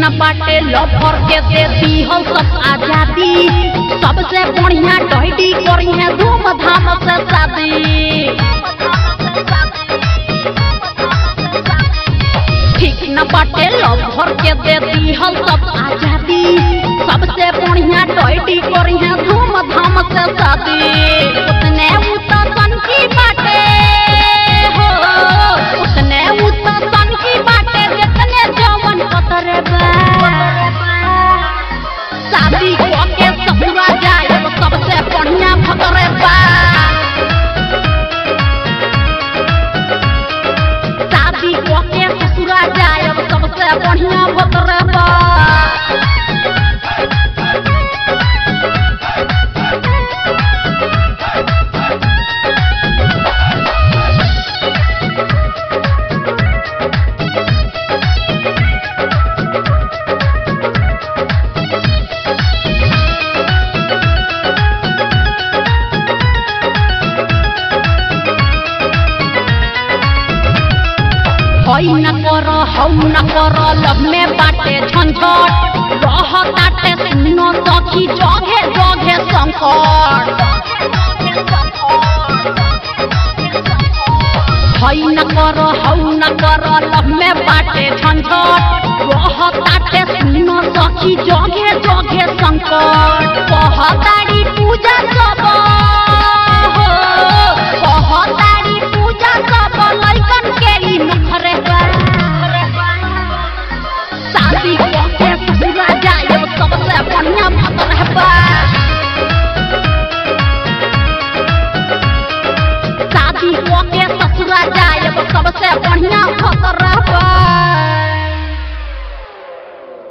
न बाटे लफर के दे दी हो सब आजादी सबसे बढ़िया टहडी करी है धूमधाम से शादी ठीक न बाटे लफर के दे दी हो सब आजादी सबसे बढ़िया टहडी करी है धूमधाम से शादी उसने उता सन की बाटे हो उसने उता सन की बाटे जितने जवन पतरे बा शादी के ससुरा जाए सबसे बढ़िया भतरे बा शादी के ससुरा जाए सबसे बढ़िया भतरे बा हई न कर हौ न कर लब में बाटे झंझट रह ताटे सुनो सखी जगे जगे संकट हई न कर हौ न कर लब में बाटे झंझट रह ताटे सुनो सखी जगे जगे संकट कहताड़ी पूजा सब